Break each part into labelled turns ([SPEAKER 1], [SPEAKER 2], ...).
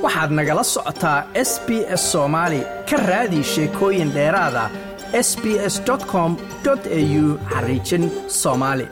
[SPEAKER 1] waxaad nagala socotaa s b s soomaali ka raadi sheekooyin dheeraada s b s com au xariijin soomaali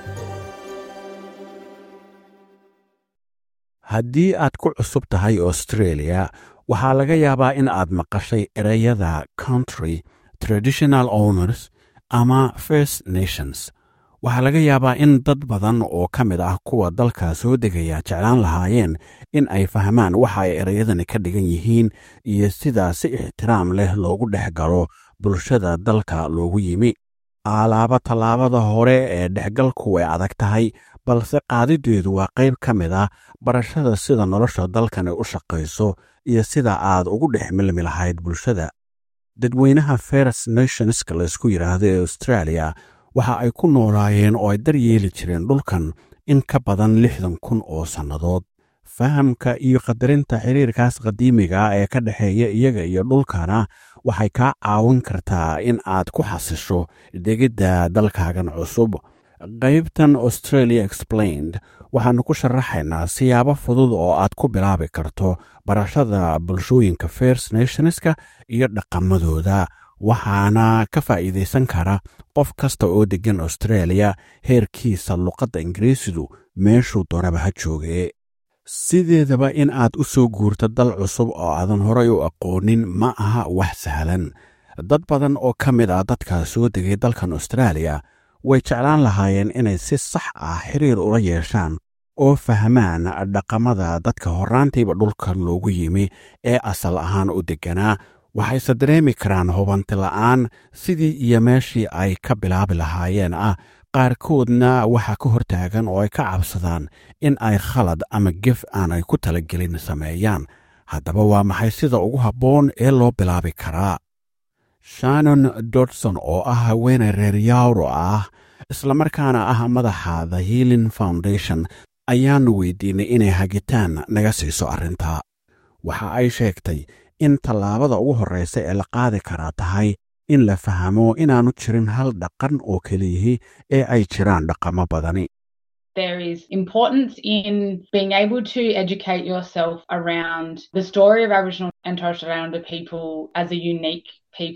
[SPEAKER 2] haddii aad ku cusub tahay australia waxaa laga yaabaa in aad maqashay ereyada country traditional owners ama first nations waxaa laga yaabaa in dad badan oo ka mid ah kuwa dalka soo degaya jeclaan lahaayeen in ay fahmaan waxa ay ereyadani ka dhigan yihiin iyo sida si ixtiraam leh loogu dhex galo bulshada dalka loogu yimi alaaba tallaabada hore ee dhexgalku way adag tahay balse qaadideedu waa qayb ka mid ah barashada sida nolosha dalkani u shaqayso iyo sida aad ugu dhex milmi lahayd bulshada dadweynaha first nationska laysku yidhaahdo ee australia waxa ay ku noolaayeen oo ay daryeeli jireen dhulkan in ka badan lixdan kun oo sannadood fahamka iyo qadarinta xiriirkaas qadiimiga ee ka dhexeeya iyaga iyo dhulkana waxay kaa caawin kartaa in aad ku xasisho degidda dalkaagan cusub qaybtan australia explained waxaannu ku sharaxaynaa siyaabo fudud oo aad ku bilaabi karto barashada bulshooyinka first nationska iyo dhaqamadooda waxaana ka faa'iidaysan kara qof kasta oo deggan australia heerkiisa luqadda ingiriisidu meeshuu doonaba ha joogee sideedaba in aad u soo guurto dal cusub oo aadan horay u aqoonin ma aha wax sahlan dad badan oo ka mid ah dadka soo degay dalkan australia way jeclaan lahaayeen inay si sax ah xiriir ula yeeshaan oo fahmaan dhaqamada dadka horraantiiba dhulkan loogu yimi ee asal ahaan u degganaa waxayse dareemi karaan hubanti la'aan sidii iyo meeshii ay ka bilaabi lahaayeen ah qaarkoodna waxaa ka hortaagan oo ay ka cabsadaan in ay khalad ama gef aanay ku talagelin sameeyaan haddaba waa maxay sida ugu habboon ee loo bilaabi karaa shannon dodson oo ah haweeney reer yawro ah islamarkaana ah madaxa the healing foundation ayaannu weydiinay inay hagitaan naga siiso arrintaa waxa ay sheegtay in tallaabada ugu horraysa ee la qaadi karaa tahay in la fahmo inaannu jirin hal dhaqan oo keliyihi ee ay jiraan dhaqamo badani
[SPEAKER 3] there is importance in being able to educate yourself around the story of Aboriginal and Torres Strait Islander people as a unique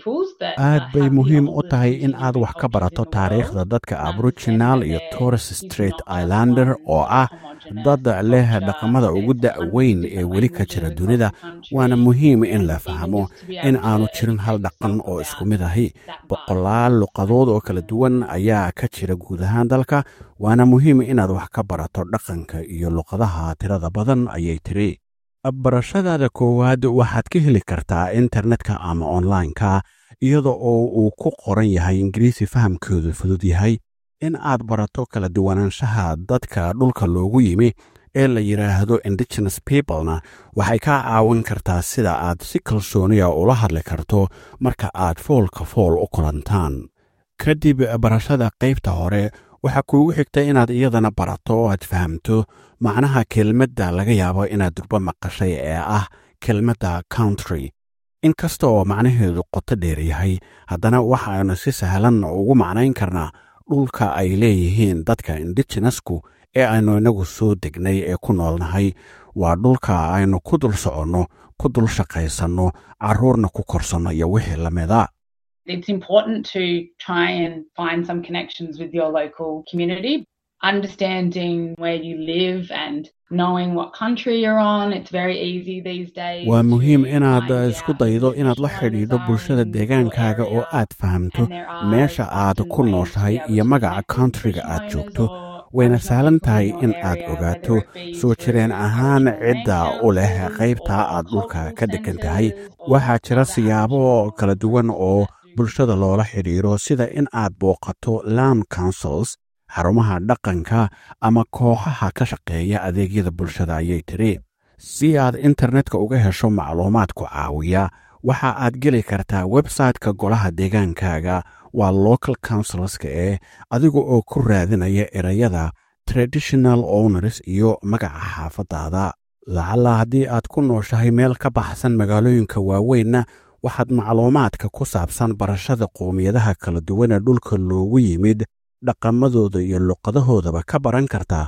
[SPEAKER 2] aad bay muhiim u tahay in aad wax ka barato taariikhda dadka aboriginal iyo torres straight islander oo ah dad leh dhaqamada ugu da'weyn ee weli ka jira dunida waana muhiim in la fahmo in aanu jirin hal dhaqan oo isku mid ahi boqolaal luqadood oo kala duwan ayaa ka jira guud ahaan dalka waana muhiim inaad wax ka barato dhaqanka iyo luqadaha tirada badan ayay tiri barashadaada koowaad waxaad ka heli kartaa internetka ama onlineka iyada oo uu ku qoran yahay ingiriisi fahamkoodu fudud yahay in aad barato kala duwanaanshaha dadka dhulka loogu yimi ee la yidhaahdo indigenous peoplena waxay kaa caawin kartaa sida aad si kalsooniya ula hadli karto marka aad foolka fool u kulantaan kadib barashada qaybta hore waxaa kuugu xigta inaad iyadana barato oo aad fahamto macnaha kelmadda laga yaabo inaad durba maqashay ee ah kelmadda country in kasta oo macnaheedu qoto dheer yahay haddana waxaanu si sahlan ugu macnayn karnaa dhulka ay leeyihiin dadka indigenasku ee aynu inagu soo degnay ee ku noolnahay waa dhulka aynu ku dul soconno ku dul shaqaysanno carruurna ku korsanno iyo wixii la mida
[SPEAKER 3] It's important to try and find some connections with your local community. Understanding where you live and knowing what country you're on, it's very easy these days.
[SPEAKER 2] waa muhiim inaad isku daydo inaad la xidhiidho bulshada deegaankaaga oo aad fahamto meesha aad ku nooshahay iyo magaca countryga aad joogto wayna sahlan tahay in aad ogaato soo jireen ahaan cidda u leh qaybtaa aad dhulka ka degan tahay waxaa jira siyaabo kala duwan oo bulshada loola xidhiiro sida in aad booqato land councils xarumaha dhaqanka ama kooxaha ka shaqeeya adeegyada bulshada ayay tiri si aad internetka uga hesho macluumaadku caawiya waxa aad geli kartaa website-ka golaha deegaankaaga waa local councilska ee adiga oo ku raadinaya ereyada traditional owners iyo magaca xaafadaada lacalla haddii aad ku nooshahay meel ka baxsan magaalooyinka waaweynna waxaad macluumaadka ku saabsan barashada qowmiyadaha kala duwan ee dhulka loogu yimid dhaqamadooda iyo luqadahoodaba ka baran kartaa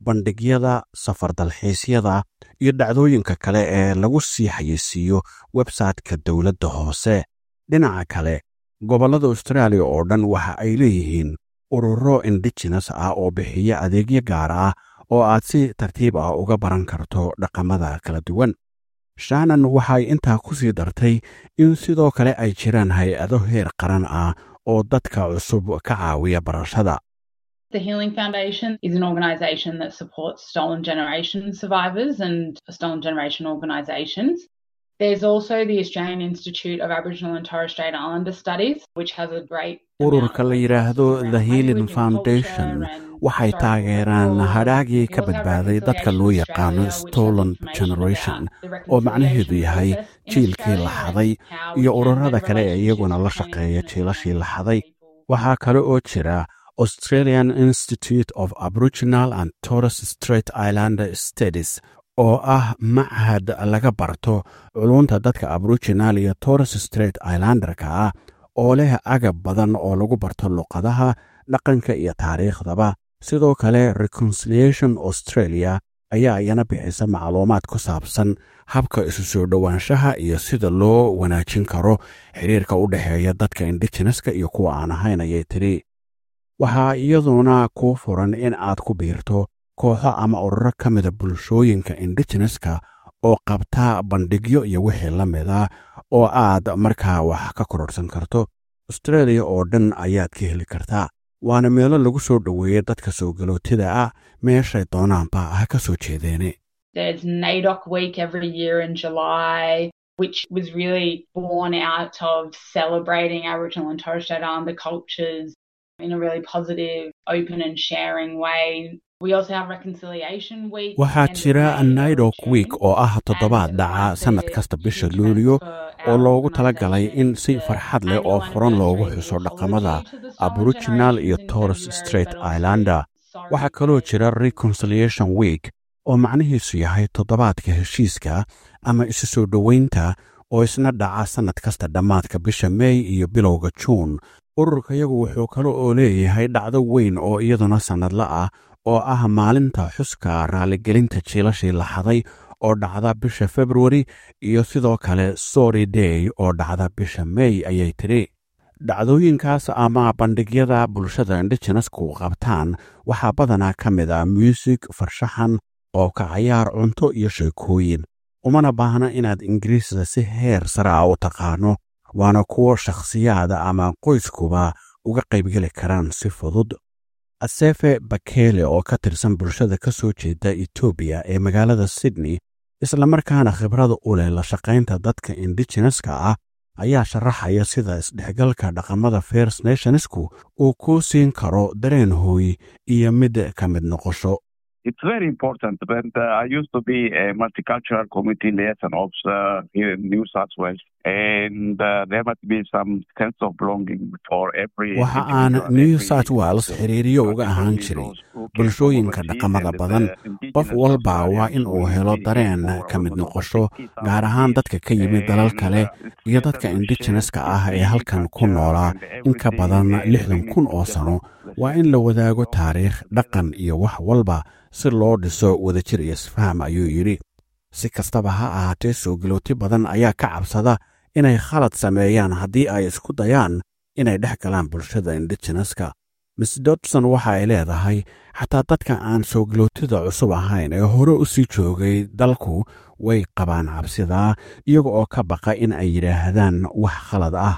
[SPEAKER 2] bandhigyada safar dalxiisyada iyo dhacdooyinka kale ee lagu sii xayeysiiyo websayte-ka dowladda hoose dhinaca kale gobollada austraaliya oo dhan waxa ay leeyihiin ururo indigenes ah oo bixiya adeegyo gaar ah oo aad si tartiib ah uga baran karto dhaqamada kala duwan shanan waxay intaa ku sii dartay in sidoo kale ay jiraan hay-ado heer qaran ah oo dadka cusub ka caawiya barashada
[SPEAKER 3] The Healing Foundation is an organisation that supports stolen generation survivors and stolen generation organisations. There's also the Australian Institute of Aboriginal and Torres Strait Islander Studies, which has a great
[SPEAKER 2] ururka la yidhaahdo the healing foundation waxay taageeraan hadhaagii ka badbaaday dadka loo yaqaano stolen generation oo macnaheedu yahay jiilkii la xaday iyo ururada kale ee iyaguna la shaqeeya jiilashii la xaday waxaa kale oo jira australian institute of aboriginal and torres strait islander studies oo ah machad laga barto culunta dadka aboriginal iyo torres strait islanderka ah oo leh agab badan oo lagu barto luqadaha dhaqanka iyo taariikhdaba sidoo kale reconciliation australia ayaa iyana bixisa macluumaad ku saabsan habka isu soo dhowaanshaha iyo sida loo wanaajin karo xiriirka u dhexeeya dadka indigeneska iyo kuwa aan ahayn ayay tidhi waxaa iyaduna kuu furan in aad ku biirto kooxo ama ururo ka mida bulshooyinka indigeneska oo qabta bandhigyo iyo wixii la mida oo aad markaa wax ka kororsan karto australia oo dhan ayaad ka heli kartaa waana meelo lagu soo dhoweeya dadka soo galootida ah meeshay doonaanba ha ka soo jeedeene
[SPEAKER 3] There's NAIDOC week every year in July, which was really born out of celebrating Aboriginal and Torres Strait Islander cultures in a really positive, open and sharing way. We also have Reconciliation Week.
[SPEAKER 2] waxaa jira naidok week oo ah toddobaad dhaca sannad kasta bisha luulyo oo loogu tala galay in si farxad leh oo furan loogu xuso dhaqamada aboriginal iyo torres strait islander waxaa kaloo jira reconciliation week oo macnihiisu yahay toddobaadka heshiiska ama isu soo dhoweynta oo isna dhaca sannad kasta dhammaadka bisha mey iyo bilowga juun ururka yagu wuxuu kale oo leeyahay dhacdo weyn oo iyaduna sannadla ah oo ah maalinta xuska raaligelinta jiilashii la xaday oo dhacda bisha februari iyo sidoo kale sory day oo dhacda bisha mey ayay tidhi dhacdooyinkaas ama bandhigyada bulshada indigenesku qabtaan waxaa badanaa ka mid ah muusig farshaxan oo ka cayaar cunto iyo sheekooyin umana baahna inaad ingiriisda si heer sare ah u taqaano waana kuwo shakhsiyaada ama qoyskuba uga qaybgeli karaan si fudud asefe bakele oo ka tirsan bulshada ka soo jeeda etoobiya ee magaalada sydney islamarkaana khibrada u leh la shaqaynta dadka indigeneska ah ayaa sharaxaya sida isdhexgalka dhaqamada first nationsku uu kuu siin karo dareen hooy iyo mid ka mid noqosho
[SPEAKER 4] it's very important. But uh, I used to be a multicultural community liaison officer here in New South Wales, and uh, there must be some sense of belonging for every.
[SPEAKER 2] waxa aan new south wales xiriiriyo uga ahaan jiray bulshooyinka dhaqamada badan qof walba waa in uu helo dareen ka mid noqosho gaar ahaan dadka ka yimid dalal kale iyo dadka indigeneska ah ee halkan ku noolaa in ka badan lixdan kun oo sano waa in la wadaago taariikh dhaqan iyo wax walba si loo dhiso wadajir iyo isfaham ayuu yidhi si kastaba ha ahaatee soo galooti badan ayaa ka cabsada inay khalad sameeyaan haddii ay isku dayaan inay dhex galaan bulshada indigeneska miss dodson waxa ay leedahay xataa dadka aan soo galootida cusub ahayn ee hore u sii joogay dalku way qabaan cabsidaa iyaga oo ka baqa in ay yidhaahdaan wax khalad ah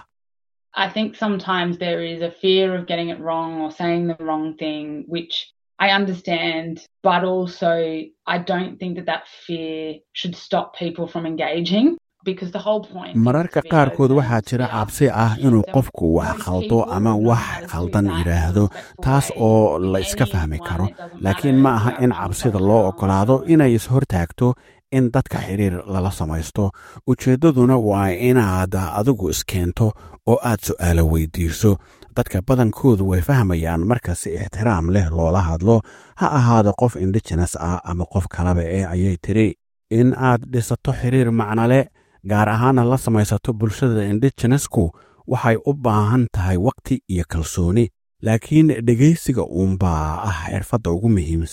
[SPEAKER 3] I think sometimes there is a fear of getting it wrong or saying the wrong thing, which I understand, but also I don't think that that fear should stop people from engaging. Because the whole point
[SPEAKER 2] mararka qaarkood waxaa jira cabsi ah inuu qofku wax khaldo ama wax khaldan yidhaahdo taas oo la iska fahmi karo laakiin ma aha in cabsida loo oggolaado inay ishortaagto in dadka xiriir lala samaysto ujeeddaduna waa inaad adigu iskeento oo aad su'aalo weydiiso dadka badankoodu way fahmayaan marka si ixtiraam leh loola hadlo ha ahaado qof indigenes ah ama qof kalaba ee ayay tiri in aad dhisato xiriir macnole gaar ahaana la samaysato bulshada indigenesku waxay u baahan tahay wakhti iyo kalsooni laakiin dhegaysiga uunbaa ah xirfadda ugu muhiimsan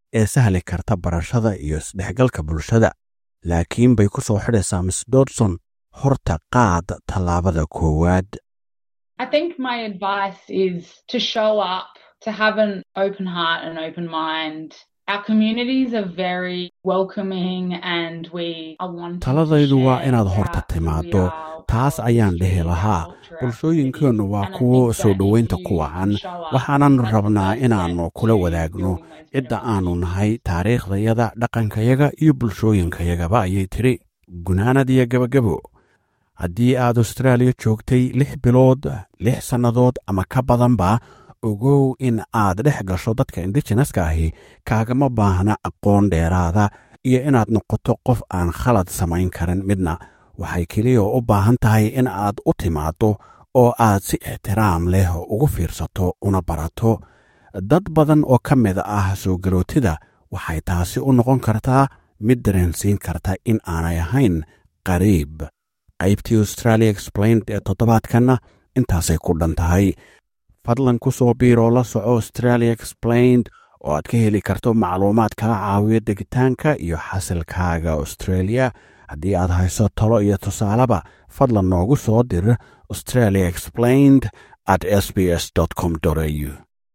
[SPEAKER 2] ee sahli karta barashada iyo isdhexgalka bulshada laakiin bay ku soo xidhaysaa miss dodson horta qaad tallaabada koowaad
[SPEAKER 3] I think my advice is to show up, to have an open heart and open mind. Our communities are very welcoming and we are wanting
[SPEAKER 2] taladaydu waa inaad horta timaaddo taas ayaan dhihi lahaa bulshooyinkeennu waa kuwo soo dhoweynta ku wacan waxaanan rabnaa inaannu kula wadaagno cidda aannu nahay taariikhdayada dhaqankayaga iyo bulshooyinkayagaba ayay tidhi gunaanad iyo gebagabo haddii aad austraaliya joogtay lix bilood lix sannadood ama ka badanba ogow in aad dhex gasho dadka indigeneska ahi kaagama baahna aqoon dheeraada iyo inaad noqoto qof aan khalad samayn karin midna waxay keliya u baahan tahay in aad u timaaddo oo aad si ixtiraam leh ugu fiirsato una barato dad badan oo ka mid ah soo garootida waxay taasi u noqon kartaa mid dareensiin karta in aanay ahayn qariib qaybtii australia explained ee toddobaadkanna intaasay ku dhan tahay fadlan ku soo biiroo la soco australia explained oo aad ka heli karto macluumaad kaa caawiya degitaanka iyo xasilkaaga australia haddii aad hayso talo iyo tusaaleba fadlan noogu soo dir australia explained at s b s com au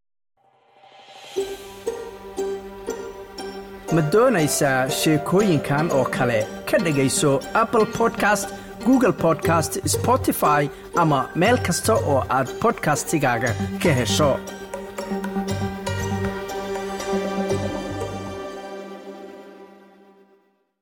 [SPEAKER 1] ma doonaysaa sheekooyinkan oo kale ka dhegayso apple podcast google podcast spotify ama meel kasta oo aad bodkastigaaga ka hesho